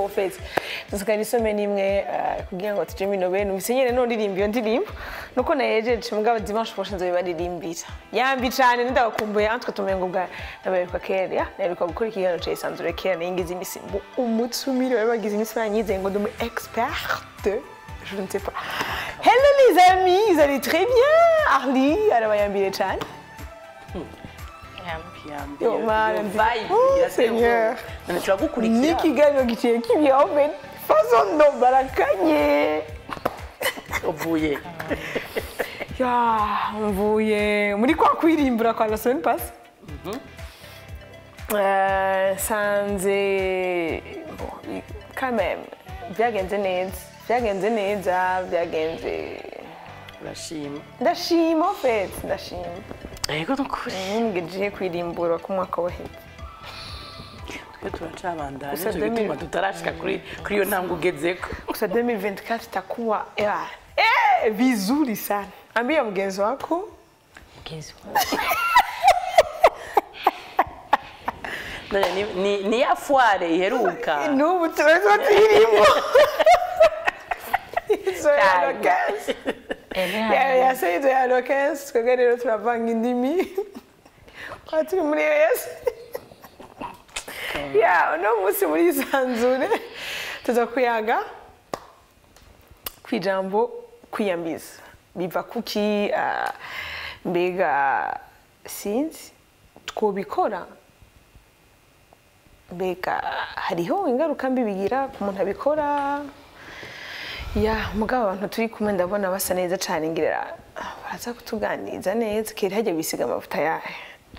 trop fait dusigaye isome n'imwe eh, kugira ngo tuje mino bene ubise nyene noririmba iyo ndirimbo nuko nayejeje mugabo dimanche prochain nzobibaririmbira yambi cane ndabakumbuye antwe tumengo bwa nabayeruka kera ya naheruka gukora ikiganiro ca isanzure kera nayingize imisi mbu umutumire bari bagize imisi banyizeye ngo ndi umu experte je ne sais pas hello les amis vous allez très bien Arlie arabayambire cane Yo, mana, ndi- Oh, Seigneur. turagukurikira n'ikiganiro giciye kibiho mbere faso ndo barakanye uvuye ya mvuye muri kwa kwirimbura kwa la semaine passe Euh, sanze bon, quand même byagenze neza byagenze neza byagenze urashima ndashima en fait ndashima yego nukuri ntumbwije kwirimbura ku mwaka waheze twe turacabandanya Gusa nicyo gituma 2000. tutarashika kuri kuri iyo ntambwe ugezeko gusa 2024 itakuwa eh, eh, vizuri sana ambia mgenzi wako None ni- ni- ni ya foire iheruka n'ubu tuba tuyirimo izo ya Cyane. lokensi yase izo ya lokensi twebwe rero turavanga indimi twaba turi muri yose ya uno munsi muri isanzure tuza kuyaga ku ijambo kwiyambiza biva kuki ah, mbega sinzi twobikora mbega hariho ingaruka mbi bigira ku muntu abikora ya mugabo abantu turi kumwe ndabona basa neza cyane ngira ah, baraza kutuganiriza neza kera hajya bisiga amavuta yahe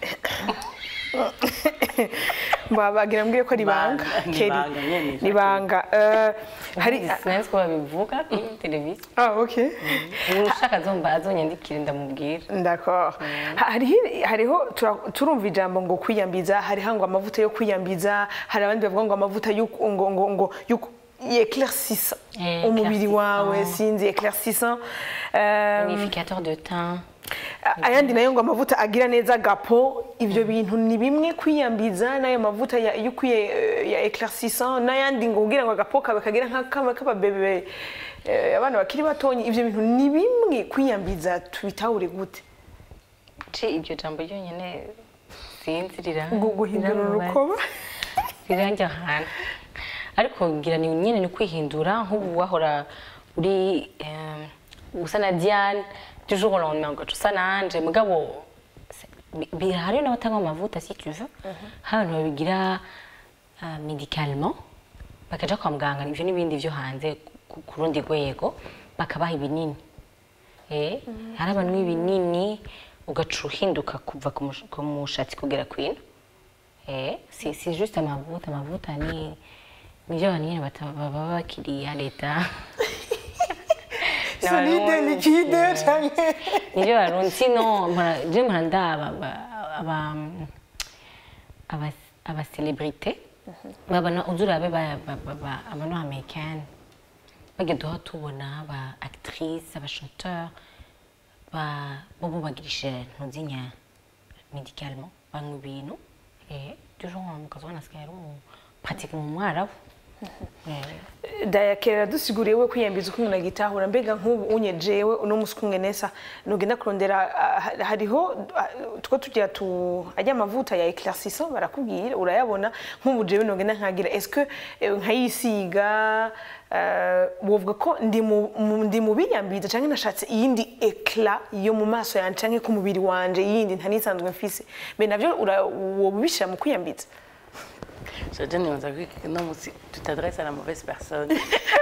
bagira mbwiye ko ari ibanga Ibanga, ni Keri, ibanga nyene. ni ibanga Eh, hari sinzi ko babivuga kuri televiziyo ah okay umuntu ushaka azomba azonyandikire ndamubwira D'accord. Ha- Hariho, hariho tura- turumva ijambo ngo kwiyambiza hariho ngo amavuta yo kwiyambiza hari abandi bavuga ngo amavuta yo ku- ngo ngo ngo yo ku- éclaircissant Eh, umubiri wawe éclaircissant. sinzi éclaircissant Euh, unificateur de teint ayandi nayo ngo amavuta agira neza gapo ibyo bintu ni bimwe kwiyambiza n'ayo mavuta ya yo kwiye eh, ya éclaircissant n'ayandi ngo kugira ngo agapo kabe kagira nk'akaba k'ababebe eh, abana bakiri batonyi ibyo bintu ni bimwe kwiyambiza tubitahure gute ce iryo jambo ryonyine sinzi rira Gu- guhindura riramubaza. urukoba riranjya ahantu ariko ngira ni nyine ni kwihindura nk'ubu wahora uri eh, usa na diane du jour au lendemain ugaca usa nanje mugabo se- bi- bi- hariyo n'abatanga amavuta si tu veux hari abantu babigira uh, médicalement bakaja kwa muganga ivyo n'ibindi vyo hanze ku- ku rundi rwego bakabaha ibinini eh hari abantu ibinini ugaca uhinduka kuva ku mush- ku mushatsi kugera kwino Eh, si si juste amavuta amavuta ni nivyo abantu nyene bata- baba bakiriya leta solide liquide canke nivyo barundi sino mpora- je mpora ndaba aba- aba- aba- abacelebrite babana uzurabe ba- ba- ba- ba- abano americaine bagiye duha tubona aba actrice aba chanteur ba bobo bagirisha ntuzinya médicalement banywa ibintu eh toujours mukazobona asigaye ari umu pratique mu mwarabu Eh, dayakera dusiguriye we kwiyambiza uko umuntu agitahura mbega nk'ubu unye jewe uno musi kumwe nesa nugenda kurondera ah, ha- hariho ah, two tugira tu ajya amavuta ya éclaircissant barakubwira urayabona nk'ubu jewe nugenda nkagira est-ce que eh, nkayisiga eh, wovuga ko ndi mu- mu- ndi mu biyambiza canke nashatse iyindi eclat yo mu maso yanje canke ku mubiri wanje yindi ntanisanzwe mfise mbe navyo ura- woba ubishira mu kwiyambiza Je nibaza ko uno munsi tutadresse à la mauvaise personne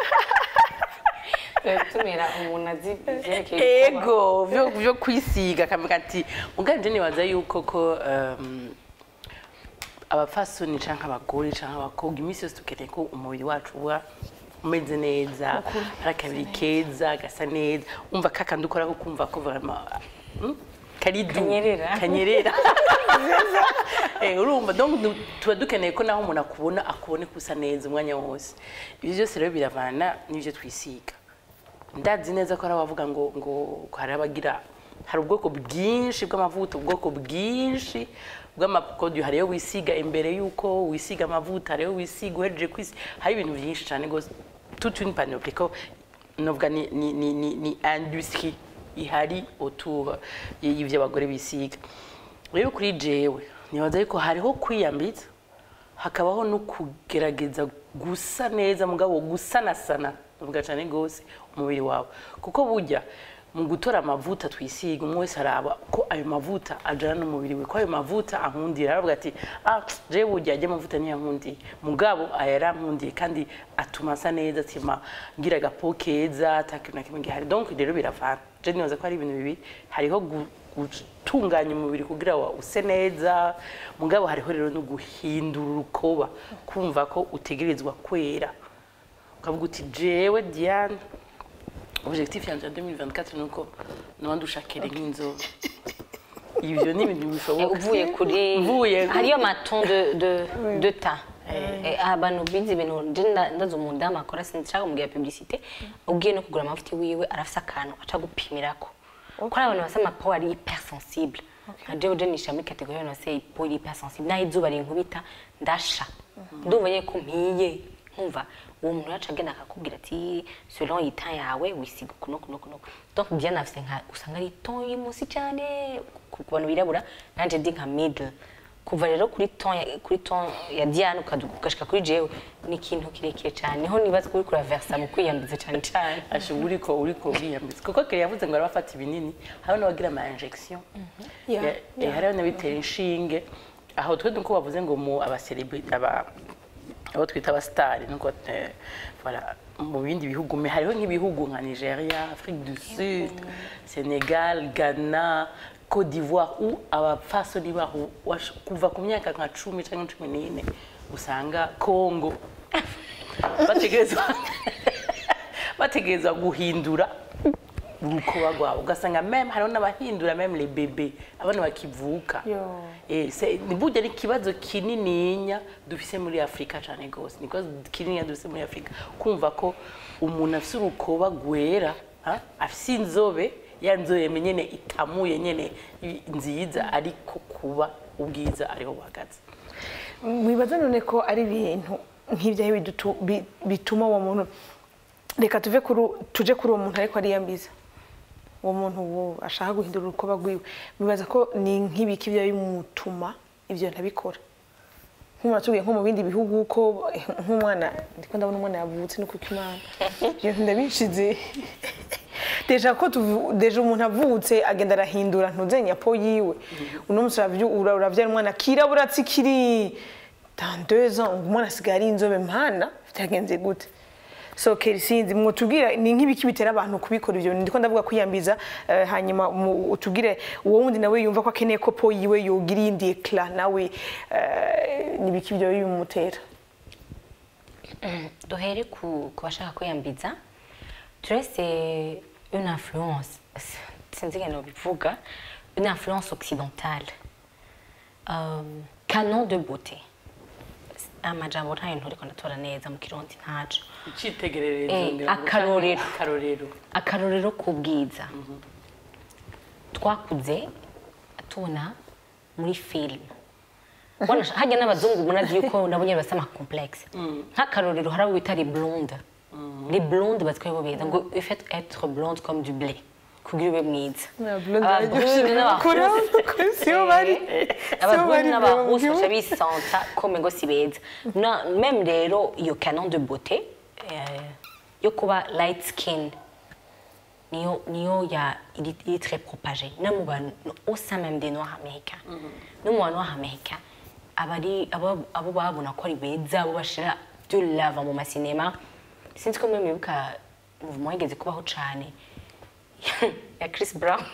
tumira umuntu azi ivyerekeye ibikorwa. ego vyo vyo kwisiga kamera ati uganje nibaza yuko ko um, abafasoni canke abagore canke abakobwa iminsi yose dukeneye ko umubiri wacu uba umeze neza ari akabiri keza gasa neza umva kakandi ukora ko kumva ko vraiment hmm? karidu Kanyerera. kanyerera Eh, urumva donc du- tuba dukeneye ko naho umuntu akubona akubone kusa neza umwanya wose ibyo byose rero biravana n'ibyo twisiga ndazi neza ko hari abavuga ngo ngo ko hari abagira hari ubwoko bwinshi bw'amavuta ubwoko bwinshi bw'amaproduit hariyo wisiga imbere y'uko wisiga amavuta hariyo wisiga uhejeje kwisiga hari ibintu byinshi cyane rwose toute une panoplie ko novuga ni, ni, ni, ni, ni industrie ihari autour y'ivyo abagore bisiga rero kuri jewe nibaza yuko hariho kwiyambitsa hakabaho no kugerageza gusa neza mugabo gusanasana uvuga cyane rwose umubiri wawe kuko burya mu gutora amavuta twisiga umwe wese araba ko ayo mavuta ajana n'umubiri we ko ayo mavuta ankundira aravuga ati ah jewe burya ajya amavuta niyankundiye mugabo aya yarankundiye kandi atuma asa neza atuma ngira agapo keza atakintu na kimwe gihari donc rero biravana je nibaza ko hari ibintu bibiri hariho gu- gutunganya umubiri kugira ngo use neza mugabo hariho rero no guhindura urukoba kumva ko utegerezwa kwera ukavuga uti jewe Diane objectif yanjye ya 2024 ni uko noba ndushakire nk'inzobe ibyo ni ibintu Eh, bishoboka uvuye kuri Uvuye- hariyo amaton de de de ta Eh, abantu bize ibintu je nda- ndazi umudamu akora sinshaka kumubwira publicité ubwiye no kugura amavuta wiwe arafise akantu aca gupimirako ko ari abantu basa amapo ari hypersensible nka jewe je nisha muri kategori y'abantu basa ipo ari hypersensible naho izuba rinkubita ndasha ndumva nyene ko mpiye nkumva uwo muntu yaca agenda akakubwira ati selon ita yawe wisiga kuno kuno kuno donc bien afise nka usanga ari ton y'umusi cyane ku ku bantu birabura nanje ndi nka middle kuva rero kuri ton ya, kuri ton ya Diane ukaduka ugashika kuri jewe ni ikintu kirekire cyane niho nibaza ko uriko uraversa mu kwiyambiza cyane cyane ashe uriko uriko uriyambitse kuko kare yavuze ngo arabafata ibinini hariho n'abagira ama injection Yeah, Ya- eh, hariho n'abitera inshinge aho twe nuko bavuze ngo mu abacelebrity aba abo twita abasitari nuko eh, voilà mu bindi bihugu me hariho nk'ibihugu nka Nigeria Afrique du Sud Senegal Ghana Côte d'Ivoire où abapfasoni baho wash- kuva ku myaka nka cumi cyangwa cumi n'ine usanga Congo bategerezwa bategerezwa guhindura urukoba rwabo ugasanga meme hariho n'abahindura meme les bebe abana bakivuka Yo. Eh, se- ni burya ni ikibazo kinininya dufise muri afurika cyane rwose ni ikibazo kinininya dufise muri afurika kumva ko umuntu afise urukoba rwera ha, afise inzobe ya nzobe nyene itamuye nyene i- nziza ariko kuba ubwiza ariho buhagaze mwibaza none ko ari ibintu nk'ibyahe bidutu- bi- bituma uwo muntu reka tuve kuri u- tuje kuri uwo muntu ariko ariyambiza uwo muntu uwo ashaka guhindura urukoba rwiwe mwibaza ko ni nk'ibiki biba bimutuma ibyo ntabikora nk'umuntu atubwiye nko mu bindi bihugu ko eh, nk'umwana ndiko ndabona umwana yavutse no kuko imana ibyo ndabishize deja ko tuvu- deja umuntu avutse agenda arahindura ntuzenya po yiwe uno munsi uravyu- ura- uravyara umwana kirabura tsikiri dans deux ans ngo umwana asigaye ari inzobe mpana byagenze gute so keri sinzi mwotubwira ni nk'ibiki bitera abantu kubikora ibyo ndiko ndavuga kwiyambiza eh, hanyuma mu- utubwire uwo wundi nawe yumva ko akeneye ko po yiwe yogira iyindi eclat nawe eh, ni ibiki byo bimutera duhere ku ku bashaka kwiyambiza turese une influence sinzi ingene bivuga une influence occidentale um, canon de beauté amajambo ntayo nturiko ndatora neza mu kirundi ntaco icitegererezo Eh, ngira ngo akarorero. canke akarorero akarorero k'ubwiza twakuze tubona muri filime Wana- hajya n'abazungu munazi yuko nabo nyine basa amakomplexe nk'akarorero hari abo bita les blondes les blondes bazwi ko beza ngo il faut être blonde comme du blé kugira ube mwiza Ababrune n'abarusse- sibo bari ababrune n'abarusse bro, baca bisanta comme ngo si beza Na- même rero iyo canon de beauté eh, yo kuba light skin niyo niyo ya il est, il est très propagé no mu bantu au sein même des noirs américains no mu bantu noirs américains abari abo abo babona ko ari beza abo bashira de lava mu masinema sinzi ko mwe mwibuka mouvement yigeze kubaho cane ya Chris Brown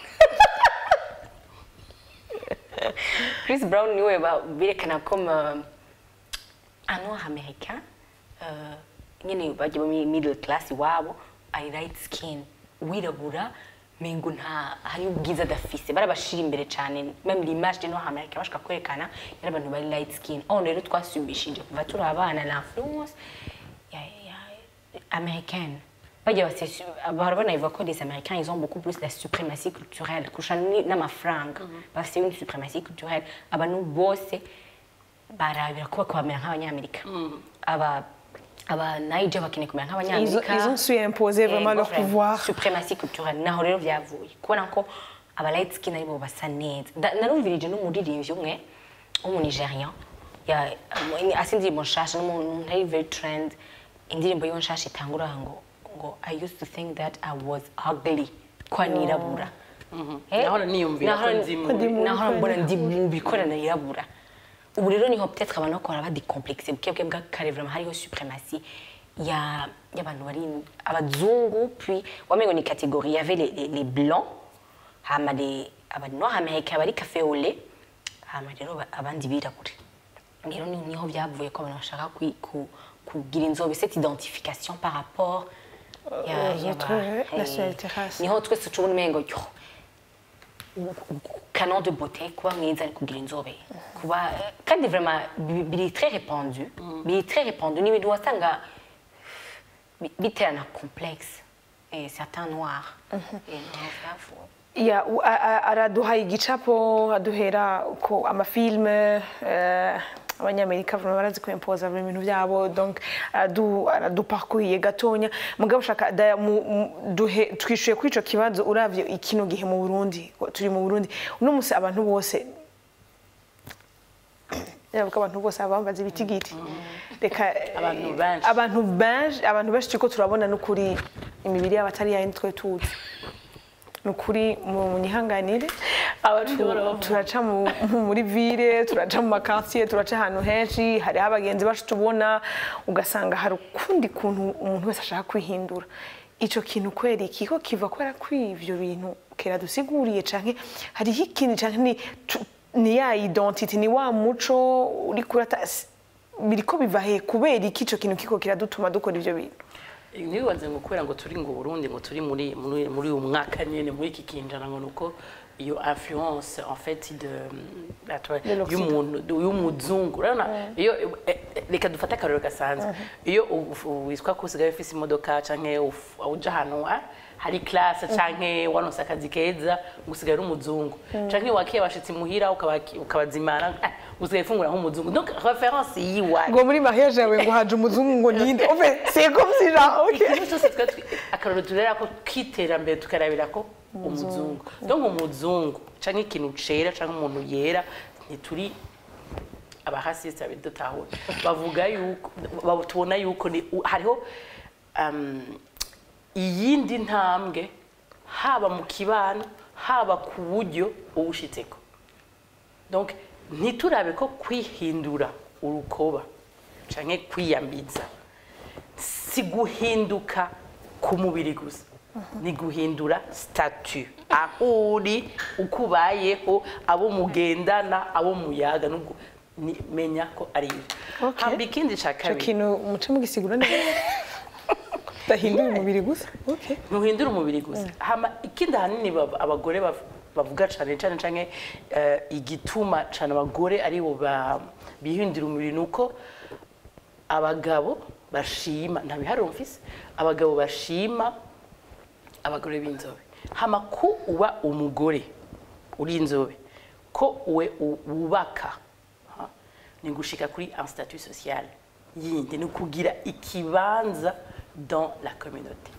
Chris Brown niwe ba- berekana comme euh, un noir américain euh, nyine bagiye muri middle class iwabo ari light skin wirabura mengo nta hari ubwiza adafise barabashira imbere cyane même l'image des noirs américains bashaka kwerekana yari abantu bari light skin aho rero twasubishije kuva turi abana l'influence ya, ya américaine bajya base bahora banabivuga ko les américains ils ont beaucoup plus la suprématie culturelle kurusha ni- n'amafaranga bafite une suprématie culturelle abantu bose barabira ko bakabamera nk'abanyamerika aba aba Niger bakeneye kumera Ils ont, nk'abanyamerika ils ont su imposer vraiment Eh, leur vraiment, pouvoir. suprématie culturelle naho rero byavuye kubona ko aba light skin aribo basa neza Da- narumvirije n'umuririmbyi umwe w'umunigerian ya asa indirimbo nshasha n'umuntu ari very trend indirimbo yiwe nshasha itangura ngo ngo i used to think that i was ugly ko nirabura Eh, Nahora niyumvira ko nahora- ndi Ko ndi mubi, nahora ko mbona ndi ndi mubi ko nirabura ubu rero niho peut-être abantu bakora badikomplexe bwebwe bw'akare vraiment hariho suprématie ya y'abantu bari abazungu puis wamengo ni catégorie il y avait les, les, les blancs hama les abanoir américain bari café au lait hama rero ba- abandi birabure rero ni- niho byavuye ko abantu bashaka kwi- ku- kugira inzobe cette identification par rapport ya- aux y'aba- autres, ouais, eh, nationalité race. niho twese tubona umengo yo canon de beauté kuba mwiza ari kugira inzobe kuba kandi vraiment bi- biri très répandu biri très répandu ni ibintu wasanga bi- biterana complexe et certains noirs Et niho byavuye. Ya, u- a- a- araduha igicapo aduhera ko amafilme eh, abanyamerika vraiment barazi kwempoza ibintu byabo donc aradu araduparkuriye gatonya mugabo ushaka daya mu- mu- duhe- twishuye kuri ico kibazo uravye ikino gihe mu Burundi turi mu Burundi uno musi abantu bose yavuga abantu bose abambaza ibitigiti reka Abantu benshi. abantu benshi abantu benshi turiko turabona n'ukuri imibiri yabo atari yayindi twe tuzi ni ukuri mu nyihanganire Abacu- turaca mu- mu- muri ville turaca mu makansiye turaca ahantu henshi hariho abagenzi bacu tubona ugasanga hari ukundi kuntu umuntu wese ashaka kwihindura ico kintu kwera iki ko kiva kubera ko ivyo bintu kera dusiguriye canke hariho ikindi canke ni tu- ni ya identity ni wa muco uri kurata biriko biva he kubera iki ico kintu kiko kiradutuma dukora ivyo bintu ntibibaze ngo kubera ngo turi ngo Burundi ngo turi muri muri muri uyu mwaka nyene muri iki kinjana ngo nuko iyo influence en fait de atwa- De l'Occident. y'umuntu y'umuzungu urabona iyo eh, eh, reka dufate akarero gasanzwe iyo u- u- witwa ko usigaye ufise imodoka canke uf- uja ahantu ah, hari classe canke waronse akazi keza ngo usigaye uri umuzungu canke wakiye abashitsi muhira ukabaki- ukabazimana ah, usigaye ufungura nk'umuzungu donc référence yiwacu ngo muri mariage yawe ngo haje umuzungu ngo ninde ofe c'est comme si genre ok ikintu cyose twe twi- akarorero turera ko k'iterambere tukarabira ko umuzungu donc umuzungu canke ikintu cera canke umuntu yera ntituri abahasisi babidutahura bavuga yuko ba- tubona yuko ni- u- hariho um, iyindi ntambwe haba mu kibano haba ku buryo ubushitseko donc ntiturabe ko kwihindura urukoba canke kwiyambiza si guhinduka ku mubiri gusa ni guhindura statu aho uri uko ubayeho abo mugendana abo muyaga nubwo ni- menya ko ari ibyo Okay. hamba ikindi ca ico kabiri kintu muce mugisigura neza dahinduye umubiri gusa ok ntuhindura umubiri gusa hama ikindi ahanini bab- abagore bav- bavuga cane cane canke eh, igituma cane abagore aribo ba- bihindura umubiri ni uko abagabo bashima nta biharuro mfise abagabo bashima abagore b'inzobe hama ko uba umugore uri inzobe ko we u- wubaka ha, ni gushika kuri un statut social yindi ni kugira ikibanza dans la communauté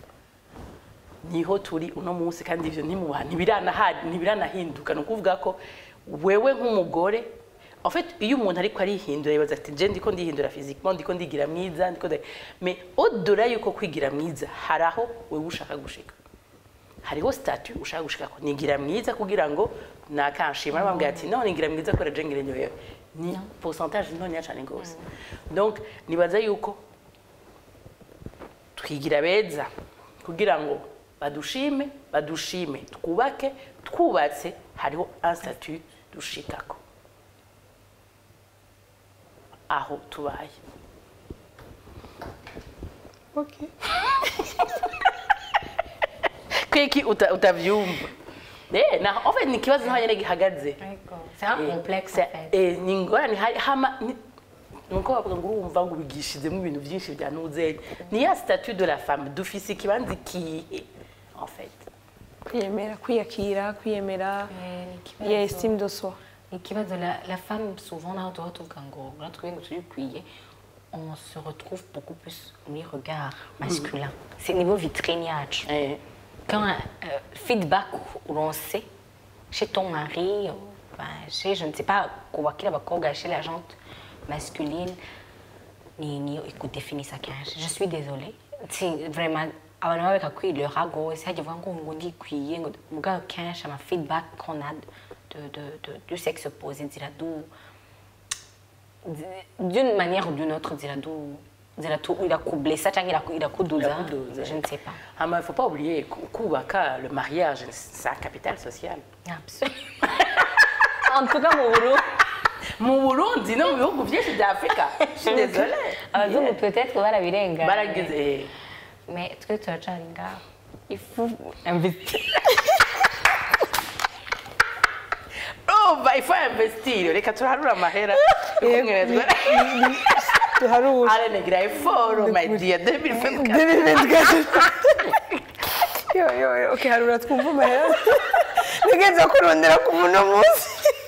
niho turi uno munsi kandi ivyo ntimuha ntibiranaha- ntibiranahinduka ni ukuvuga ko wewe nk'umugore en fait iyo umuntu ariko arihindura yibaza ati je ndiko ndihindura physiquement ndiko ndigira mwiza ndiko nda- mais au-delà yuko kwigira mwiza hari aho wewe ushaka gushika hariho statut ushaka gushikako nigira mwiza kugira ngo nakanshima bambwira ati no nigira mwiza kubera je ngira nyoye ni pourcentage ntonya cyane gose donc nibaza yuko twigira beza kugira ngo badushime badushime twubake twubatse hariho un statut dushikako aho tubaye ok kweki uta- utavyumva Eh, na en fait ni ikibazo naho nyene gihagaze C'est un Eh, complexe c'est- en fait. eh, ni ingorane hari hama ni- nuko bavuga ngo urumva ngo ubigishizemo ibintu byinshi bya nuzenye ni ya statut de la femme dufise ikibanza ikihe en fait kwiyemera kwiyakira kwiyemera ikibazo- ya estime de soi ikibazo la, la femme souvent naho tuba tuvuga ngo natwe ngo turikwiye on se retrouve beaucoup plus muri regard masculin c'est niveau vitrine yacu Eh, quand euh, feedback uronse chez ton mari euh, ben, chez je ne sais pas kubakira abakobwa chez la gente masculine ni niyo ikudefinisa kenshi je suis désolée si vraiment abantu baba bakakwirira rwose hajya uvuga ngo ngo ndikwiye ngo mugabo kenshi ama feedback qu'on a de, de, de, du sexe opposé nzira du d'une manière ou d'une autre nzira du nzira tu irakublessa cyangwa iraku- irakuduza Irakuduza. je ne sais pas hama il faut pas oublier ku- kubaka le mariage c'est un capital social Absolument. en tout cas mu Burundi mu burundi no mu bihugu byinshi bya afurika je suis désolée abazungu peut-être barabirenga baragize eh, mais twe turacari ngaho ifu investir urumva il faut investir reka turaharura amahera yo kumwerezwa tuharura arenegira eforo my dear 2024 yo yo yo okay harura twumva amahera nigeze kurondera ku muno munsi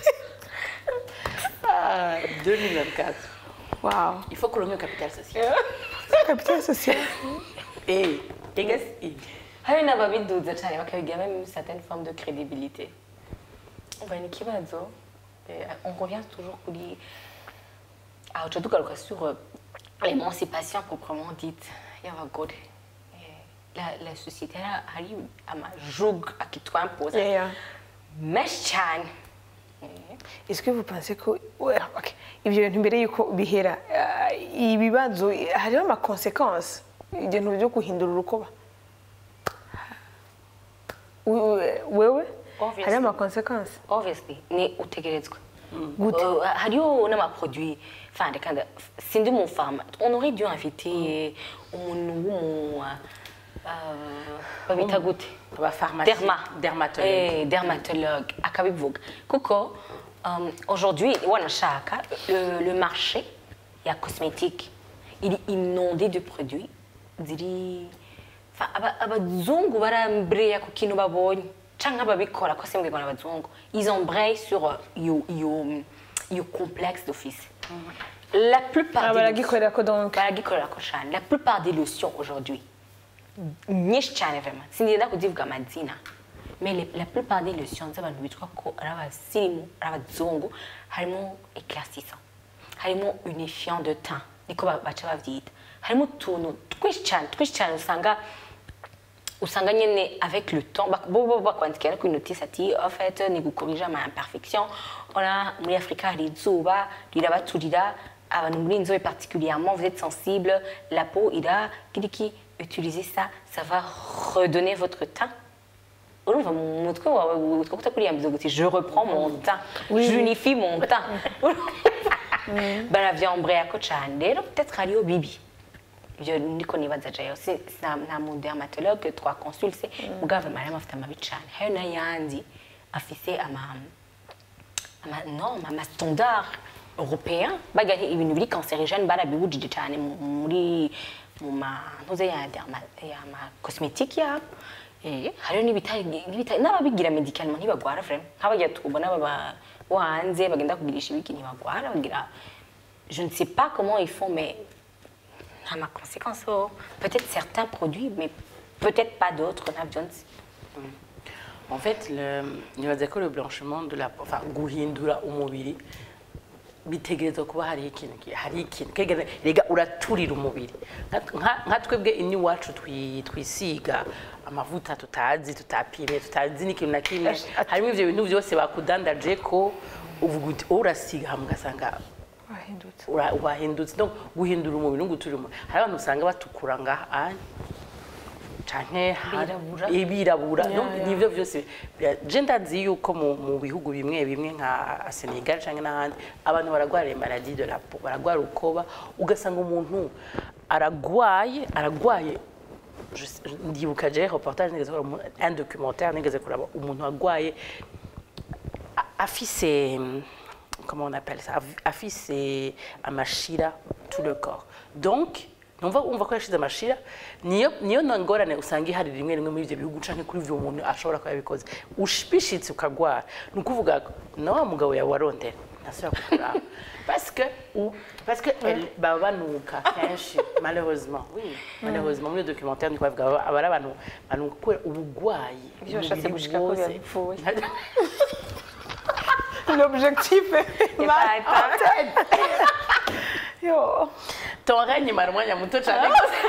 Ah, 2024 wow il faut kuronka capital social capital social eh egasi hari n'ababiduza cyane bakabigira même une certaine forme de crédibilité umva ni ikibazo eh, on revient toujours kuri aho tuca tugaruka sur euh, l'émancipation proprement dite y'abagore Eh, la, la société hari- hari amajugu akitwampoza yeah, yeah. menshi cyane Est-ce que vous pensez ko ouais, okay. ibyo bintu mbere yuko bihera ah, ibibazo hariho ama consequences ibintu byo guhindura urukoba We- wewe Obviously. hariho ama consequences obviously ni utegerezwa Gute? Uh, hariho n'amaproduit enfin reka nda- sindi umufama on aurait dû inviter umuntu w'umu uh, babita gute Abapharmacie- derma dermatologue. Eh, dermatologue akabivuga kuko um, aujourd'hui wanashaka le, le marché ya cosmétique il est inondé de produits ziri Enfin, aba- abazungu barambreya ku kintu babonye canke ababikora ko simbwirwa n'abazungu ils embrayent sur euh, iyo iyo iyo complexe d'office la plupart Ah, des- baragikorera ko donc baragikorera ko cyane la plupart des lotions aujourd'hui nyinshi cyane vraiment sinigenda kuzivuga amazina mais les- la plupart des lotions z'abantu bitwa ko ari abasirimu ari abazungu harimo éclaircissant harimo unifiant de teint niko ba- baca bavyita harimo utuntu twinshi cyane twinshi cyane usanga usanga nyine avec le temps bak- bo bo bakwandikira ku notice ati en fait ni gukorija ama imperfection ona muri Afrika hari izuba rirabaturira abantu muri inzobe particulièrement vous êtes sensible la peau ira kiriki utilisez ça ça va redonner votre teint urumva mu mutwe wawe utwo kutakuriya guti je reprends mon teint j'unifie mon teint baravyambreya ko cane rero peut-être hariyo bibi ibyo niko nibaza jayo si nta nta mu dermatologue twakonsulse mugabo mariam afite amabi cane hari n'ayandi afise ama ama norme ama standard européen baga ibintu biri cancerigène barabibujije cane mu- muri mu ma ntuze ya derma ya ma cosmétique yabo eh hariyo n'ibitari n'ibitari n'ababigira médicalement ntibagwara vraiment nk'abagira tubona baba bo hanze bagenda kugirisha ibiki ntibagwara bagira je ne sais pas comment ils font mais à ma conséquence oh, peut-être certains produits mais peut-être pas d'autres ntabyo nzi En fait, le, nibaza ko le blanchiment de la peau, enfin guhindura umubiri bitegerezwa kuba hari ikintu ki- hari ikintu kegera rega uraturira umubiri Nka- nka nka twebwe ini wacu twi- twisiga amavuta tutazi tutapimye tutazi n'ikintu na kimwe Ash- ati- harimo ivyo bintu byose bakudandaje ko uvuga uti "Oh, urasiga hamwe ugasanga wahindutse ura- wahindutse no guhindura umubiri no guturira umubiri hari abantu usanga batukura ngaha anya canke ha- Birabura. ibirabura Ya, no ya. nivyo vyose bira- je ndazi yuko mu, mu bihugu bimwe bimwe nka Senegal canke n'ahandi abantu baragwara les maladies de la peau baragwara ukoba ugasanga umuntu aragwaye aragwaye je sais- je- ndibuka je reportage nigeze kuraba umu- un documentaire nigeze kuraba umuntu agwaye a- afise comment on appelle ça Af- afise amashira tout le corps donc numva umva ko yashize amashira niyo niyo na ngorane usanga ihari rimwe rimwe muri ibyo bihugu canke kuri ivyo umuntu ashobora kuba yabikoze ushbishitse ukagwara ni ukuvuga ko na wa mugabo yawe warondera ntasubira kukuraba parce que ou parce que elle baba banuka kenshi malheureusement oui malheureusement muri iyo documentaire niko bavuga aba aba ari abantu banuka kubera ubugwayi Ivyo washatse umubiri gushika ko wose. bipfuye. l'objectif pas yo ton règne mara umwanya muto cyane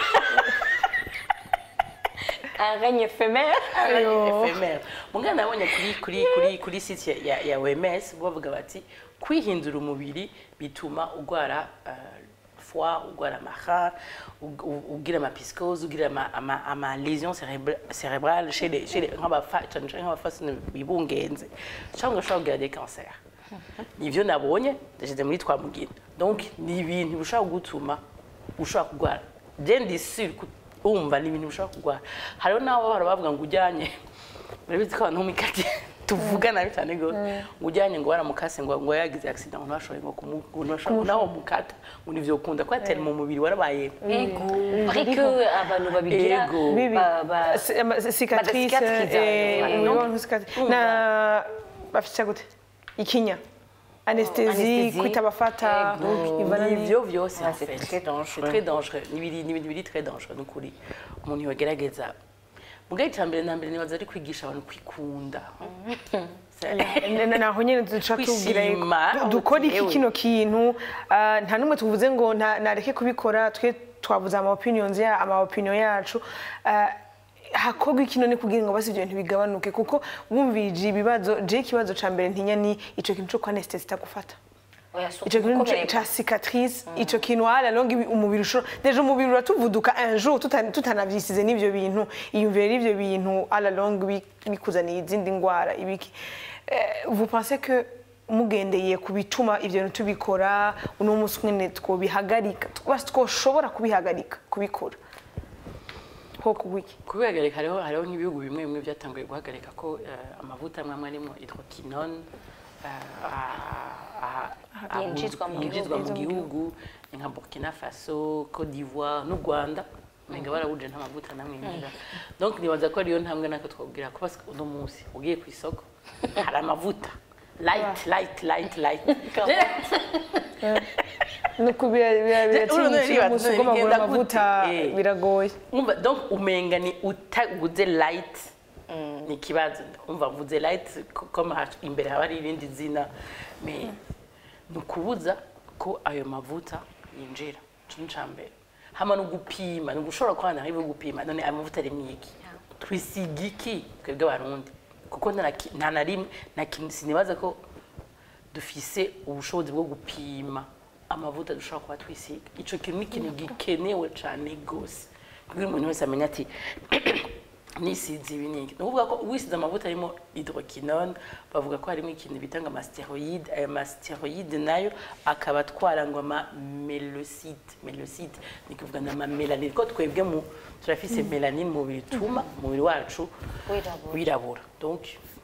un règne éphémère Ayo. ephemer mugana nabonye kuri kuri kuri kuri site ya- ya, ya OMS bavuga bati kwihindura umubiri bituma ugwara uh, foie ugwara amaha ug- u- ugira ama piscose ugira ama, ama, ama lésion cérébra- cérébrale chez les chez les nk'abafa cyane cyane nk'abafasini bibungenze cyangwa ushobora kugira des cancers nivyo nabonye ndashyize muri twa mugina donc ni ibintu bishobora gutuma ushobora kurwara je ndi sûr ko wumva ni ibintu bishobora kurwara hariho n'abo bahora bavuga ngo ujyanye urabizi ko abantu bo mu ikati tuvuga nabi cyane rwose ngo ujyanye ngo waramukase ngo ngo yagize accident ngo ntibashoboye ngo kumu- ngo ntibashoboye naho mukata ngo nivyo ukunda ko yatera mu mubiri warabaye ego ariko abantu babigira Ego. bibi ba- ba- C- ama- cicatrice Badacicatrise, eh, abantu. umubiri cicatrice na bafite gute ikinya anesthésie anesthésie. kwita abafata Ego. ivana ni nivyo vyose Ah, en c'est fait. très dangereux. C'est très dangereux ni ibiri ni ibintu biri très dangereux nukuri umuntu yogerageza mugaye cyambere na mbere nibaza ari kwigisha abantu kwikunda Na- naho nyine duca tubwira Kwishima, du- dukora iki ewe. kino kintu ah, nta n'umwe tuvuze ngo nta- nareke kubikora twe twavuze ama opinions ya ama opinion yacu ah, hakorwa ikino ni kugira ngo basi ibyo bintu bigabanuke kuko wumvije ibibazo je ikibazo ca mbere ntinya ni ico kintu co kwa anesthesie itagufata oya si ico kintu ugukomereka. ca cicatrice ico kintu ala longue umubiri ushobora deja umubiri uratuvuduka un jour tuta- tutanavyisize n'ivyo bintu iyumvire n'ivyo bintu ala longue bi- bikuzaniye izindi ngwara ibiki Eh, vous pensez que mugendeye ku bituma ivyo bintu tubikora uno munsi mwene twobihagarika basi twoshobora kubihagarika kubikora ho kugwiki kubihagarika hariho hariho nk'ibihugu bimwe bimwe byatanguye guhagarika ko eh, amavuta amwe amwe arimo hydroquinone eh, ah, ah, Yinjizwa mu yinjizwa mu gihugu. gihugu ni nka burkina faso cote d'ivoire n'u rwanda umenga barawuje nta mavuta namwe yinjira donc nibaza ko ariyo ntambwe nako twabwira ko basi uno munsi ugiye ku isoko hari amavuta light light light light nuko Urabona biratsimbukira niba- umunsi ugomba kugura bigenda amavuta gute? Eh. biragoye umva donc umenga ni utaguze light ni ikibazo umva mvuze light ko- comme ha- imbere haba hari irindi zina mais ni ukubuza ko ayo mavuta yinjira ico ni ica mbere hama no gupima ni ugushobora kubana hari gupima none ayo mavuta ari mwiki twisiga iki twebwe abarundi kuko nta na ki- nta na rimwe na kintu sinibaza ko dufise ubushobozi bwo gupima amavuta dushobora kuba twisiga ico kintu ni ikintu gikenewe cane gose kugira umuntu wese amenye ati nisize ibi niki ni ukuvuga ko wisize amavuta arimo hydroquinone bavuga ko harimo ikintu bita ngo amasteroide ayo masteroide nayo akaba atwara ngo ama melosite melosite ni kuvuga na amamelanine ko twebwe mu turafise melanine mu mubiri tuma umubiri wacu Wirabura. wirabura donc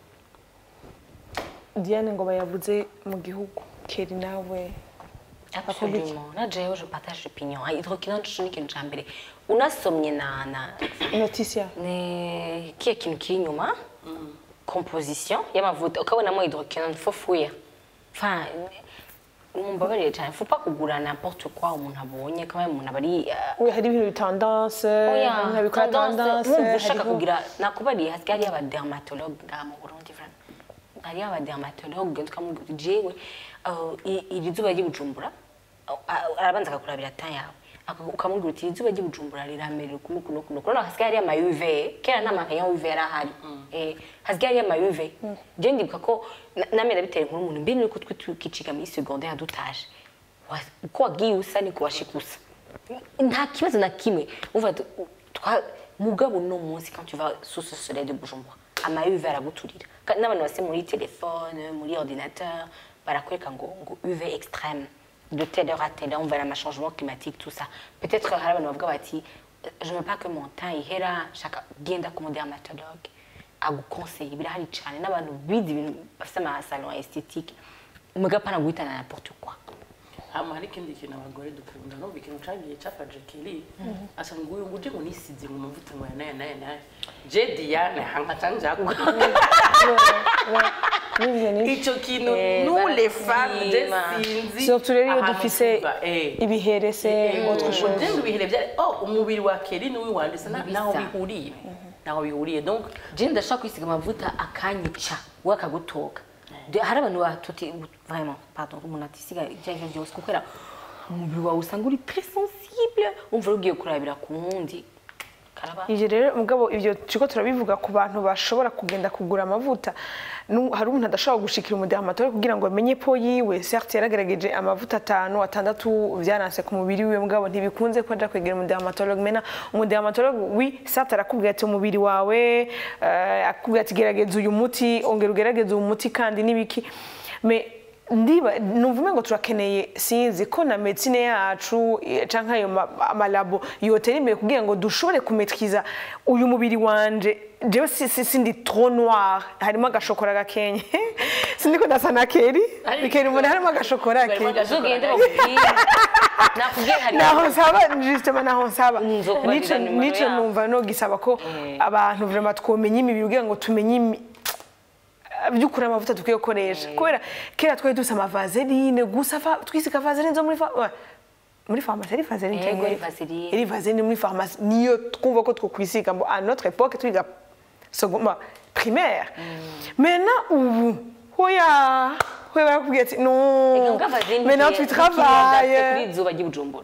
diane ngo bayavuze mu gihugu keri nawe Absolument. Na jewe je partage opinion. Hydroquinone ni ikintu ca mbere. Unasomye na na noticia ni kiya kintu kiri inyuma composition y'amavuta ukabonamo hydroquinone fofuya. Enfin, mumbabarire cyane faut pas kugura n'importe quoi umuntu abonye kama umuntu abari uh, we hari ibintu bitandance oya hari nkabikora tendance wumva ushaka hariho- kugira nakubariye hasigaye hariyo abadermatologue ngaha mu burundi vraiment hariyo abadermatologue tukamubwira uti jewe uh, i- iri zuba ry'ibujumbura uh, uh, arabanza akakurabira ta yawe Aka- ukamubwira uti iri zuba ry'ibujumbura riramerera ukuno kuno kuno kuno hasigaye hariyo ama UV kera nta makaye ya UV yari ahari eh hasigaye hariyo ama UV je ndibuka ko na- namera biteye nkuru umuntu mbere nuko twe tukiciga muri secondaire dutaje Wa- uko wagiye usa niko washika usa nta kibazo na kimwe uva tu- twa mugabo no munsi quand tu vas sous ce soleil de Bujumbura ama UV araguturira Ka- n'abantu base muri téléphone muri ordinateur barakwereka ngo ngo UV extrême de telle heure à telle heure on verra un changement climatique tout ça peut-être hari abantu bavuga bati je veux pas que mon temps ihera shaka genda ku dermatologue agukonseyi birahari cyane n'abantu bize ibintu bafite amasalon esthétique mugapana guhitana n'importe quoi hama hari ikindi kintu abagore dukunda numva ikintu cagiye cafaje kiri asa ngo uyu nguje ngo nisize ngo amavuta ngo yanaya naya naya je Diane hanka canjako N'ivyo ni- ico kintu Eh, nous les femmes je barazima. sinzi surtout rero iyo ahantu dufise tuva, eh. ibihere se autre chose ugenga ibihere bya oh umubiri wa Kelly n'uw'iwanje sa Ntibisa. naho bihuriye naho bihuriye donc je ndashaka kwisiga amavuta akanyica we akagutoka De- hari abantu batuti vraiment pardon umuntu atisiga ibyo arivyo byose kubera umubiri wawe usanga uri très sensible umva ugiye kurabira ku wundi karaba ivyo rero mugabo ivyo turiko turabivuga ku bantu bashobora kugenda kugura amavuta Nu- hari umuntu adashobora gushikira umudermatologe kugira ngo amenye po yiwe certes yaragerageje amavuta atanu atandatu vyaranse ku mubiri wiwe mugabo ntibikunze ko aja kwegera umudermatologe mena umudermatologe wi certes arakubwira ati umubiri wawe eh, akubwira ati gerageza uyu muti ongera ugerageze uyu muti kandi n'ibiki me ndiba numva umengo turakeneye sinzi ko na medicine yacu eh, canke ayo ma- amalabo yotera imbere kugira ngo dushobore kumetriza uyu mubiri wanje jewe si- si- sindi trop noir harimo agashokora gakenye sindiko ndasa na keri keri umuntu harimo agashokora Harimo kenye agashokora uzogende bakubwire nakubwiye hari naho nsaba justement naho nsaba Nzokubarira nico nimero nico yabo. numva no gisaba ko Eh. abantu vraiment twomenya imibiri kugira ngo tumenye imi- by'ukuri amavuta dukwiye gukoresha kubera kera twari dusa amavaseline gusa va- twisiga vaseline zo muri fa- wa- muri farumasi ari vaseline Yego, cyangwa ari vaseline. iri vaseline muri farumasi niyo twumva ko twokwisiga ngo à notre époque twiga secondaire primaire maintenant ubu hoya hoya barakubwira ati non maintenant tu kuri travailles izuba ry'ibujumbura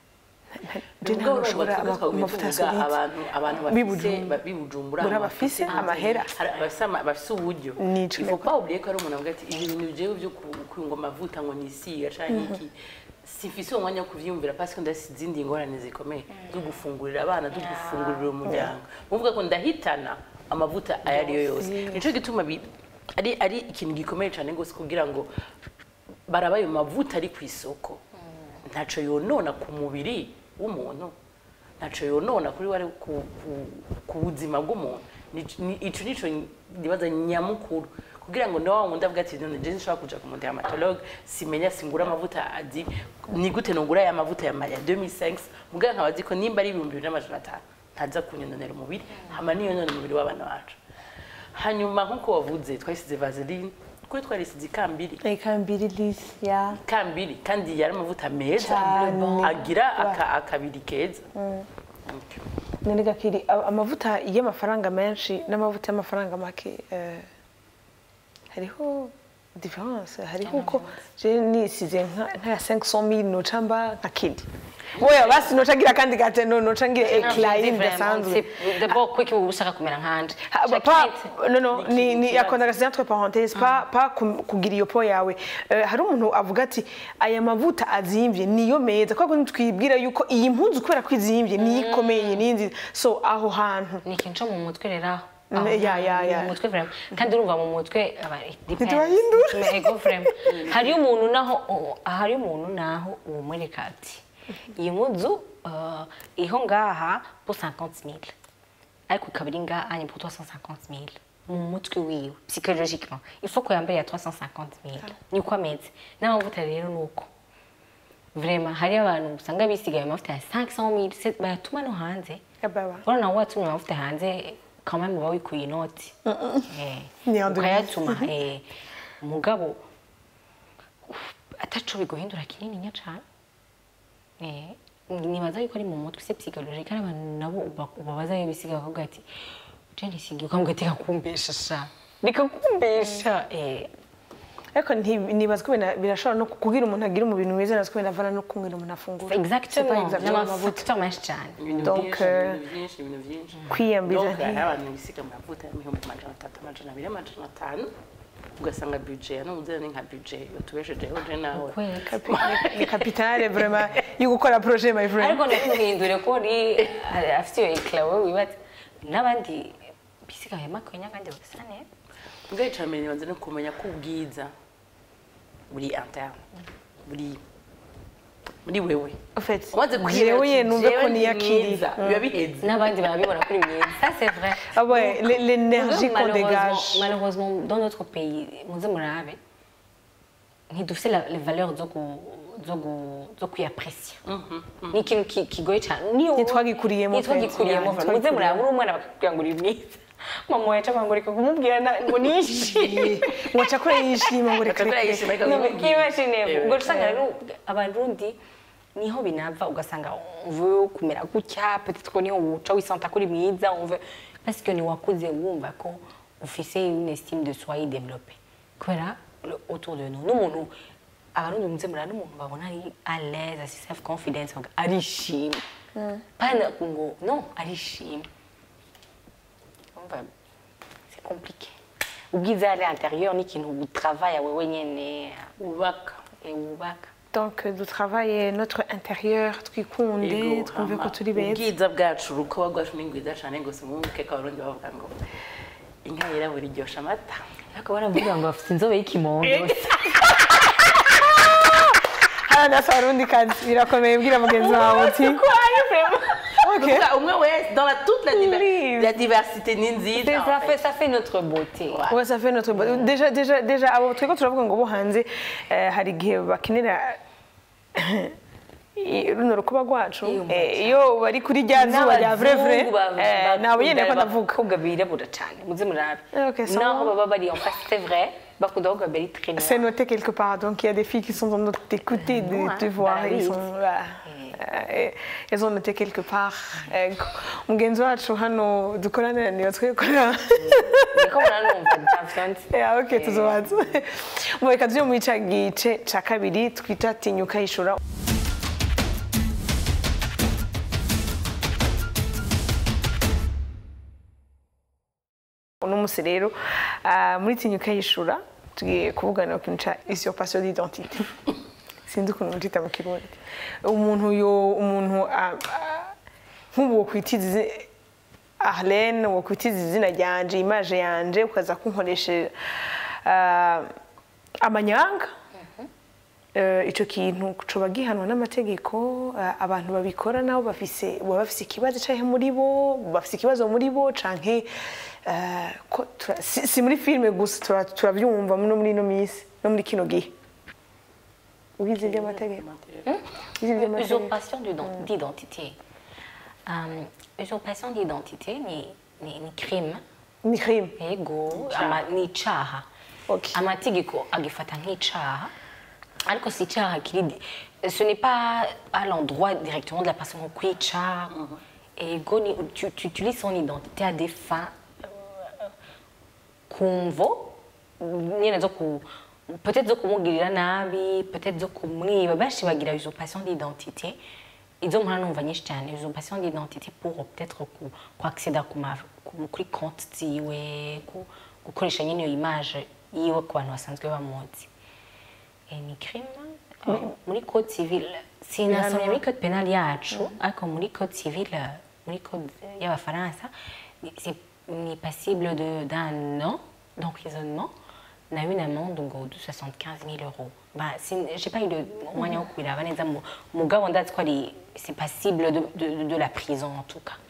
Je ntabwo nshobora ama- amavuta ya solide. abantu abantu B'i bafise Bujumbura. ba- b'i Bujumbura Bura abantu bafise bafise amahera. hari abafise ama- bafise uburyo Nico il faut nako. pas oublier ko ari umuntu avuga ati ibi bintu jewe byo ku- kwiyunga amavuta ngo nisiga canke iki sifise uwo mwanya wo kuvyiyumvira parce que ndafise izindi ingorane zikomeye zo gufungurira abana zo gufungurira umuryango muvuga ko ndahitana amavuta ayo ariyo yose nico gituma bi- ari ari ikintu gikomeye cyane gose kugira ngo baraba ayo mavuta ari ku isoko ntaco yonona ku mubiri w'umuntu ntaco yonona kuri wari ku, ku, ku buzima bw'umuntu Ni- ni- ico nico ndibaza nyamukuru kugira ngo nawe wundi avuga ati none je nshobora kuja ku mudermatologue simenya singura amavuta adi ni gute nogura ya mavuta ya ya 2005 muganga nkaba azi ko nimba ari ibihumbi bibiri n'amajana atanu ntaza kunyononera umubiri hama niyonona umubiri w'abana bacu hanyuma nk'uko wavuze twayisize vaseline kuri twarisize ikambiri ikambiri lisi ya kambiri kandi yari amavuta meza Cyane. agira aka, akabiri keza none gakiri a- amavuta y'amafaranga menshi n'amavuta y'amafaranga make eh, hariho difference hariho uko je nisize nka nka ya 500000 noca mba nka kidi oya basi noca ngira kandi gate no noca ngira eclat idasanzwe d'abord kuki uba ushaka kumera nkanje Ha, ba- pas non non ni ni akunda gasinya entre parenthèses pas pas kum- kugira iyo po yawe Eh, hari umuntu avuga ati aya mavuta azimvye niyo meza kwa kundi twibwira yuko iyi mpuzu kubera ko izimvye niyo ikomeye ni nziza so aho hantu ni ikintu cyo mu mutwe rero aho Mm, Aho ya, ya, hantu, ya. mu mutwe vraiment kandi urumva mu mutwe aba depends. Ntitubahindura. Bituma ego vraiment hari umuntu naho oh, hari umuntu naho umureka ati iyi mpuzu uh, iho ngaha pour 50000 ariko ikaba iri ngaha anye pour 350000 mu mutwe wiwe psychologiquement il faut ko yambaye ya 350000 niko ameze n'amavuta rero nuko vraiment hari abantu usanga bisigaye amavuta ya 500000 se- bayatuma no hanze Yababa. urabona nawe watumye amavuta hanze quand même uba wikuye inoti Eh, Ni en ukayatuma eh, mugabo ataco biguhindura kinininya cane Eh, nibaza yuko ari mu mutwe se psychologique ari abantu nabo uba- ubabaza iyo bisiga bakavuga ati je nisigiye ukavuga ati kakumbesha sha rikakumbesha eh ariko nti- nibaza ko bina- birashobora no kugira umuntu agira umubiri mwiza nazo ko binavana no kumwira umuntu afungura C'est pas exactement exactement amavuta n'amavuta menshi cyane ibintu Donc, byinshi euh, ibintu byinshi ibintu byinshi kwiyambiza donc hari nti- abantu bisiga amavuta y'ibihumbi amajana atatu amajana abiri amajana atanu ugasanga budget ya n'ubuze ni nka budget batubeshejeho je nawe kweli Capi- ni kapitale vraiment yo gukora projet my friend ariko ntimuhindure ko uri afite iyo ekara wowe wibaza n'abandi bisigaye makwenya kandi bagasa neza ubwo icya mbere nibanza no kumenya ko ubwiza buri interne buri muri wewe en fait umaze jewe ye numve ko jewe ndi niyakiri mwiza, biba biheze n'abandi barabibona kuri mwiza ça c'est vrai ah ouais l- l'énergie qu'on Malheureusement- dégage malheureusement dans notre pays muze murabe ntidufite la- les valeurs zo ku- zo ku- zo kuyapresiya ni ikintu ki- kigoye cyane niyo Ntitwagikuriyemo ntitwagikuriyemo pe, muze ntitwagikuriyemo. muraba uri umwana bakakubwira ngo uri mwiza mama wawe cyangwa ngo reka kumubwira na- ngo nishimye ngo cakure yishima ngo reka Cakura reka yishima, reka No, kumubwira. nk'imashini Eh, ubwo usanga eh. rero abarundi niho binava ugasanga umve kumera gutya peut-être ko niho wuca wisanta kuri mwiza umve parce que niwakuze wumva ko ufise une estime de soi développée kubera le- autour de nous n'umuntu abarundi muze murara n'umuntu babona ari à l'aise asi self confidence ngo arishimye pana ngo non arishimye umva c'est compliqué ubwiza ari intérieur ni ikintu utravaille wewe nyene ubaka et wubaka donc dutravaye notre intérieur twikunde Ego, twumve ko hama turi beza ubwiza bwacu urukoba rwacu ni rwiza cyane gusa umwuke ko abarundi bavuga ngo inka yirabura iryosha amata ariko baravuga ngo bafite inzobe y'ikimondo hano ndasaba abarundi kazi birakomeye bwira mugenzi wawe uti Okay. Kuvuga umwe wese dans la toute la, diver- Oui. la diversité ni nziza en ça fait. fait ça fait notre beauté Ouais. Ouais, ça fait notre déjà déjà déjà abo twego turavuga ngo bo hanze eh, hari igihe bakinira i- runo rukuba rwacu Iyo eh, iyo bari kuri rya zuba rya vrai vrai eh, nabo nyene ko ndavuga abakobwa birabura cyane muze murabe Eh, ok, ça naho va. baba bari en face c'est vrai bakunda abakobwa bari très c'est noir noté quelque part donc il y a des filles qui sont en train de t'écouter de Ouais, te voir bah ils oui. sont là Eh, elles ont noté quelque part Eh, mugenzi wacu hano dukorana niyo twikora niko muranumva ntavyonzi Yeah, okay, tuzobanza Mu reka tujye muri ca gice ca kabiri twita tinyuka yishura uno munsi rero ah, muri tinyuka yishura tugiye kuvugana ku kintu ca usurpation d'identité sinzi ukuntu mbyita mu kirundi umuntu yo umuntu ah, ah, nk'ubu wokwitiza Arlene wokwitiza izina ryanje image yanje ukaza kunkoresha ah, amanyanga Eh, ico kintu coba gihanwa n'amategeko eh, abantu babikora nabo bafise baba bafise ikibazo canke muri bo bafise ikibazo muri bo canke eh, ko tura- si, si muri filime gusa tura- turavyumva no muri ino minsi no muri kino gihe ubizi ivy'amategeko ubizi ivy'amategeko usurpation d'ident- d'identité um, usurpation d'identité ni, ni, ni crime ni crime ego ama, ni icaha Okay. amategeko agifata nk'icaha ariko si icaha kiri ce n'est pas à l'endroit directement de la personne kwica ego ni tu, tu utilises son identité à des fins euh, kumvo nyene zo ku peut-être zo kumugirira nabi peut-être zo kumwiba benshi bagira usurpation d'identité izo mpora numva nyinshi cyane usurpation d'identité pour peut-être ku, ku accéder ku ma ku- kuri compte ziwe ku, gukoresha nyine iyo image yiwe ku bantu basanzwe bamuzi Eh, ni crime eh, muri code civil sinasomye muri code penal yacu ariko muri code civil eh, muri code y'abafaransa ni- c'est- ni passible de- d'un an d'emprisonnement na une amende ngo de 75 000 euros bah, sin- j'ai pas eu de umwanya wo kubiraba neza mu- mugabo ndazi ko ari c'est passible de, de, de la prison en tout cas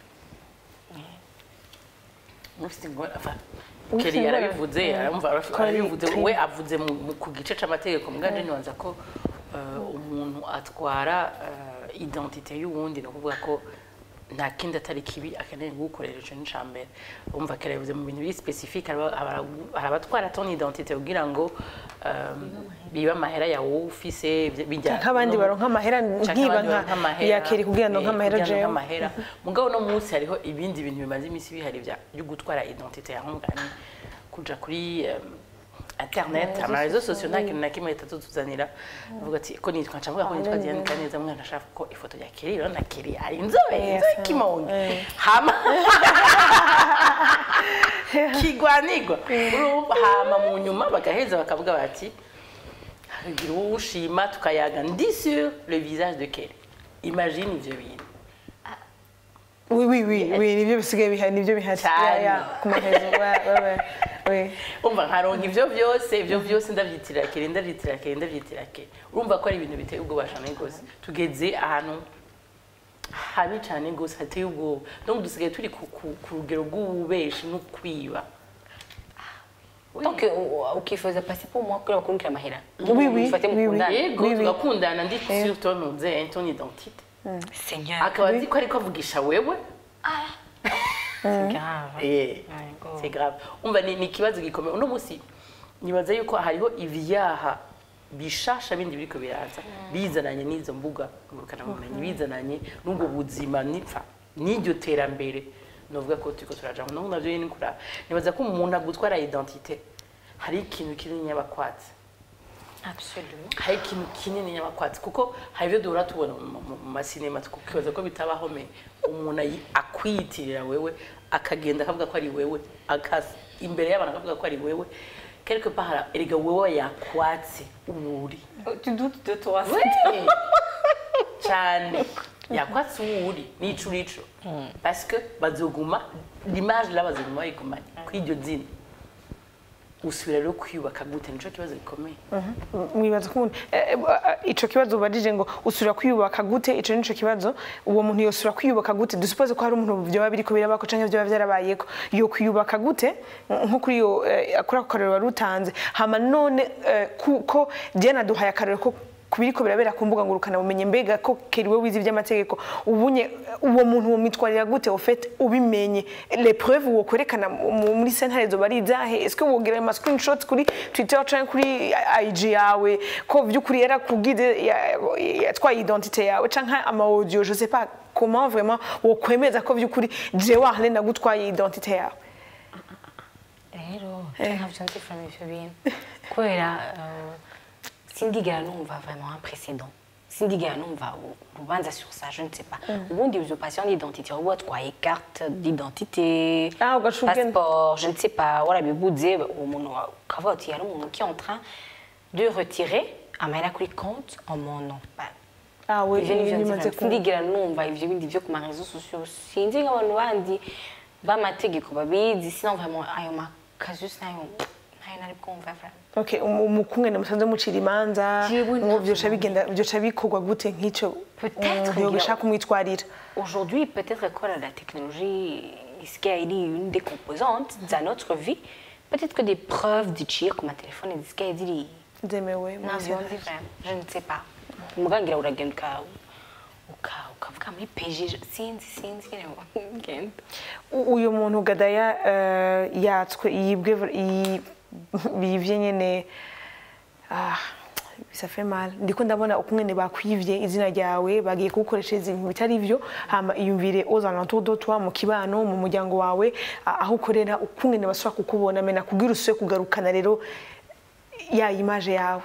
Ufite ingorane enfin, Ufite Kelly ingorane. yarabivuze Mm. aramva Ko ari arabivuze crime. we avuze mu- mu- ku gice c'amategeko muganje nibanza ko eh, umuntu atwara eh, identite y'uwundi ni ukuvuga ko nta kindi atari kibi akeneye kugukorera ico ni ca mbere umva Kelly yavuze mu bintu biri specifique haraba- hari abatwara ton identite kugira ngo eh, bibe amahera yawe wowe ufise bijya nk'abandi baronka amahera Canke nkiba abandi nka baronka amahera, yakeri kugira ngo eh, nk'amahera kugira ngo jewe nk'amahera mugabo no munsi hariho ibindi bintu bimaze iminsi bihari bya byo gutwara identite ya nkungani kuja kuri um, internet amarezo sosiyo nta kintu na kimwe leta tuzanira avuga ati ko nitwa nca mvuga ko nitwa Diane Kaneza mwana ashaka ko ifoto ya Kelly rero na Kelly ari inzobe Yes, inzobe kimonge hama kigwanigwa urumva hama mu nyuma bagaheza bakavuga bati hagira uwo ushima tukayaga ndi sur le visage de Kelly imagine ivyo bintu oui oui oui oui nibyo bisigaye bihari nibyo bihari Cyane. Ya, ya, ku mahezo ouais, ouais, ouais, oui umva nkaronka ivyo vyose ivyo vyose ndavyitirira kere ndavyitirira kere ndavyitirira kere urumva ko ari ibintu biteye ubwoba cane gose tugeze ahantu habi cane gose hateye ubwoba donc dusigaye turi ku, ku, ku rugero rw'ububeshi no kwiba donc uh, ukifuza pasi pour moi kuri bakurikira amahera Oui, oui, Ufate oui, oui. mukundane. yego Oui, oui. tugakundana ndi sur ton ntuze ton identité seigneur akaba azi ko ariko avugisha wewe c'est grave Eh, Yego. c'est grave umva ni ni ikibazo gikomeye uno munsi nibaza yuko hariho ibyaha bishasha bindi biriko biraza bizananye n'izo mbuga ngurukanabumenyi bizananye n'ubwo buzima nipfa n'iryo terambere novuga ko turiko turaja no navyo nyene kura nibaza ko umuntu agutwara identité hari ikintu kinini yabakwatse absolument hari ikintu kinini nyabakwatsi kuko hari ibyo duhora tubona mu- mu mu masinema tukibaza ko bitabaho me umuntu ayi- akwiyitirira wewe akagenda akavuga ko ari wewe akasa imbere y'abantu akavuga ko ari wewe quelque part hara- erega wewe yakwatse uwo uri tu doutes de toi Ouais. cyane yakwatse uwo uri n'ico urico parce que bazoguma l'image là bazoguma bayigumanye kw'iryo zina usubira rero kwiyubaka gute nico kibazo gikomeye mwibaza ko umuntu eh, eh, ico kibazo ubajije ngo usubira kwiyubaka gute ico nico kibazo uwo muntu yosubira kwiyubaka gute dusupoze ko hari umuntu vyoba biriko birabako canke vyoba vyarabayeko yo kwiyubaka gute nko kuri iyo eh, kuri ako karero wari utanze hama none eh, kuko je naduhaye akarero ko kubiriko birabera ku mbuga ngurukana bumenye mbega ko keriwe wize ivy'amategeko ubunye uwo muntu wo mitwarira gute au fait ubimenye les preuves wo kwerekana mu- muri sentare zo bari zahe est-ce que wogira ama screenshots kuri Twitter canke kuri IG yawe ko vy'ukuri yarakubwize yatwaye identité yawe canke ama audio je sais pas comment vraiment wo kwemeza ko vy'ukuri jewe ahane nagutwaye identité yawe rero ntabyo nzi from ivyo bintu kubera euh, sindigera numva vraiment un précédent sindigera numva u- urubanza sur ça je ne sais pas ubundi usurpation d'identité uba watwaye carte d'identité Ah, ugaca ugenda. passeport je ne sais pas warabibuze uwo muntu wa- ukavuga uti hari umuntu qui est en train de retirer amahera kuri compte en mon nom Bah, ah we ivyo nivyo bimaze nzi sindigera numva ivyo bindi vyo ku marezo sociaux sinzi nk'abantu bandi b'amategeko babizi sinon vraiment ayo makazus nayo nayo nari bwumva vraiment Okay, umukungene musanze mucira imanza Jewe ngo vyoca bigenda vyoca bikorwa gute nk'ico Peut-être umuntu yobishaka ngira- kumwitwarira Aujourd'hui, peut-être que la technologie, ce qui est une des composantes de notre vie, peut-être que des preuves de tir comme un téléphone et ce qui est dit, zemewe non, muri je ne sais pas, je ne sais pas. Mugangira uragenda uka uka ukavuga muri PG, je- sinzi sinzi nyine ugenda. U- uyu muntu gadaya eh, yatswe yibwe yi- bivye nyene ah bisa fait mal ndiko ndabona ukungene bakwivye izina ryawe bagiye kugukoreshereza ibintu bitari vyo hama iyumvire aux alentours de toi mu kibano mu muryango wawe a- aho ukorera ukungene basubira kukubona mena kugira usubire kugarukana rero ya image yawe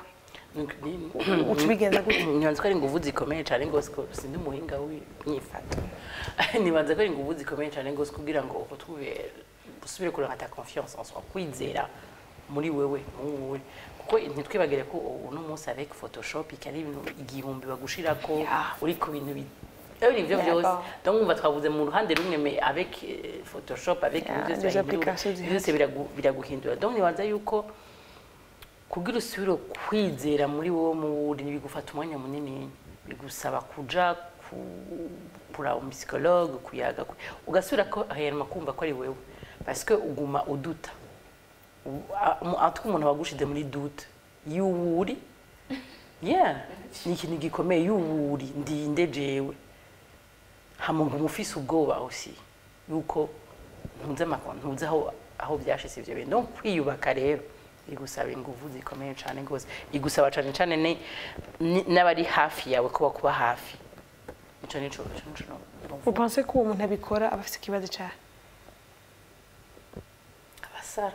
uca ubigenza gute nibanza ko ari inguvu zikomeye cyane rwose ko sindi umuhinga w'imyifato nibanza ko ari inguvu zikomeye cyane rwose kugira ngo utube usubire kureba ta confiance en soi kwizera muri wewe wowe kuko ntitwibagire ko uno munsi avec photoshop ikari ibintu igihumbi bagushirako Yeah. uri ku bintu bi Ebyo nivyo Yeah, vyose bon. donc umva twavuze mu ruhande rumwe mais avec euh, photoshop avec Yeah, ibintu byose des bahindura, applications ibintu byose zihari. biragu- biraguhindura donc nibanza yuko kugira usubire kwizera muri wowe mu wuri bigufata umwanya munini bigusaba kuja ku- kuraba umusicologue kuyaga ku- ugasubira ko aherema kumva ko ari wewe parce que uguma uduta U- a- mu- atwe umuntu wagushize muri dute y'uwuri yeah ni ikintu gikomeye y'uwuri ndinde jewe hama ngo umufise ubwoba aussi yuko ntuzi amakuru ntuzi aho aho byashise ivyo bintu donc kwiyubaka rero igusaba inguvu zikomeye cyane rwose igusaba cyane cyane ni- ni- n'abari hafi yawe kuba kuba hafi ico nico ico nico no- upense ko uwo muntu abikora aba afise ikibazo cyawe abasara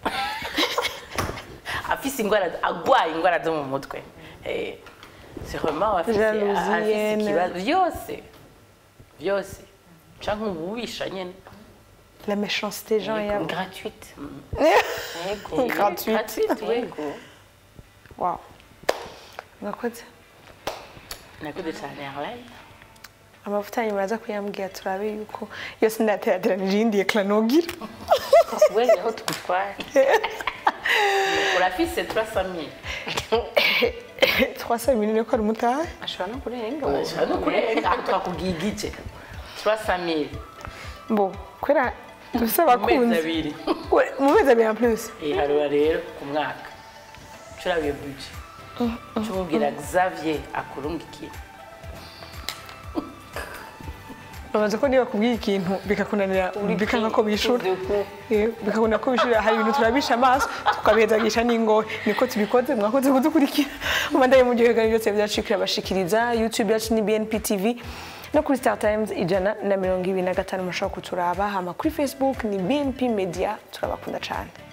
afise ingwara agwaye ingwara zo mu mutwe Eh, c'est vraiment afise Jalousie, afise haine. ikibazo byose byose canke ububisha nyene la méchanceté gens yabo Gratuite. Gratuite. Gratuite, oui. Yego. wow mwakoze nakoze cyane Arlene amavuta yanyu muraza kuyambwira turabe yuko yose ndaterateranije iyindi ekara nogira Wewe aho tugutwara. urafise 300000 twasaba ibintu ko ari umutahe Ashobora no kurenga. ushobora no kurenga aho twakubwiye igice 300000 bo kubera dufise mu mezi abakunzi abiri We, mu mezi abiri en plus Eh, harura rero ku mwaka curabiye buje cumubwira xavier akurungikira babaza ko niba kubwiye ikintu bikakunanira bikanga ko bishura Eh, bikabona ko bishura hari ibintu turabisha amaso tukabihezagisha n'ingohe niko tubikoze mwakoze kudukurikira umandaye mu gihe byose byacikira bashikiriza youtube yacu ni bnp tv no kuri star times ijana na mirongo ibiri na gatanu mushobora kuturaba hama kuri facebook ni bnp media turabakunda cyane